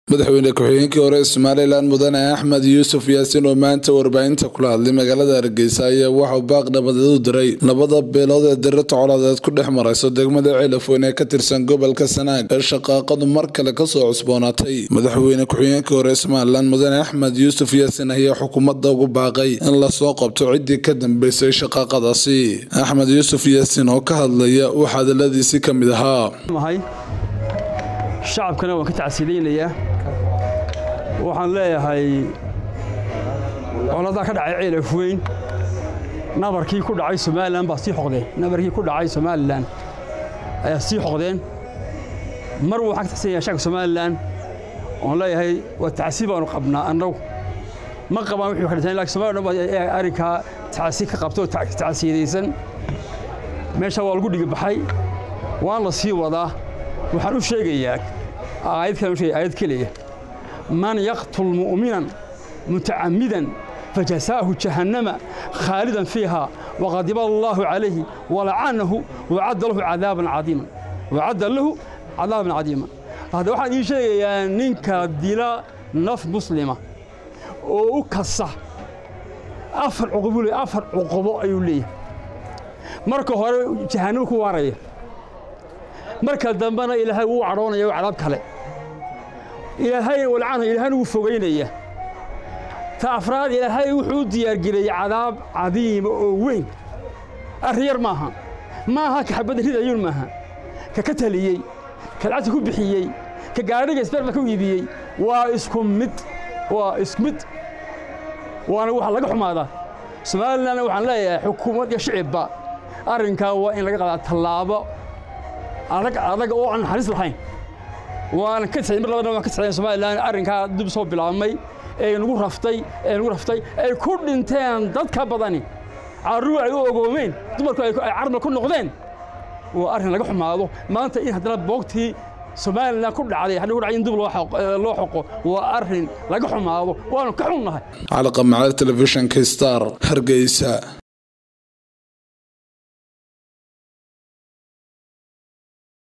madaxweyne ku-xigeenkii hore ee somalilan mudane axmed yuusuf yaasiin oo maanta warbaahinta kula hadlay magaalada hargeysa ayaa waxauu baaq nabadeed u diray labada beelood ee dirata colaadeed ku dhex marayso degmada ceelafweyn ee ka tirsan gobolka sanaag ee shaqaaqadu mar kale kasoo cusboonaatay madaxweyne ku-xigeenkii hore ee somalilan mudane axmed yuusuf yaasiin ayaa xukuumadda ugu baaqay in lasoo qabto ciddii ka dambeysay shaqaaqadaasi axmed yuusuf yaasiin oo ka hadlaya waxaa hadaladiisii ka mid ahaa shacabkana waan ka tacsiidaynayaa waxaan leeyahay coladaa ka dhacay ceelaf weyn nabarkii ku dhacay somalilan baa sii xoqdeen nabarkii ku dhacay somalilan ayaa sii xoqdeen mar waxaan ka taxsiinaya shacabka somalilan oon leeyahay waa tacsiib baanu qabnaa annagu ma qabaan wixii ka dhashay laakiin somalilan baa arrinkaa tacsiib ka qabto tacsiidaysan meesha waa lagu dhigibaxay waan la sii wadaa waxaan u sheegayaa aayad kale sheegay aayad keliya man yaqtul mu'minan mutacammidan fajasaahu jahannama khaalidan fiiha waqadiba allaahu calayhi walacanahu wacadda lahu cadaaban cadiiman wacadda lahu cadaaban cadiiman hadda waxaan idiin sheegayaa ninka dila naf muslima oo u kasa afar cuqubo le afar cuqubo ayuu leeyahay marka hore jahannamo ku waaraya marka dambena ilaahay wuu cadhoonaya o cadaab kale ilaahay walcana ilaahayna wuu fogaynaya ta afraad ilaahay wuxuu u diyaargeliyey cadaab cadiima oo weyn arrin yar maaha maaha ka xabadda ridayuun maaha ka ka taliyey ka lacagta ku bixiyey ka gaadhiga isbeerba ku iibiyey waa isku mid waa isku mid waana waxa laga xumaadaa somalilanna waxaan leeyahay xukuumad iyo shicibba arrinkaa waa in laga qaadaa tallaabo adag adag oo aan naxariis lahayn waana ka taxay mar labadana waan ka taxay somalilan arrinkaa dib soo bilaabmay ee nagu raftay ee nagu raftay ay ku dhinteen dad ka badani carruur ay u ogoomeen dumarku ay carmal ku noqdeen waa arrin laga xumaado maanta in haddana boogtii somalilan ku dhacday hadhi ku dhacay in dib loo xoqo waa arrin laga xumaado waanu ka xunnahay calaqa macalad telefishinka star hargeysa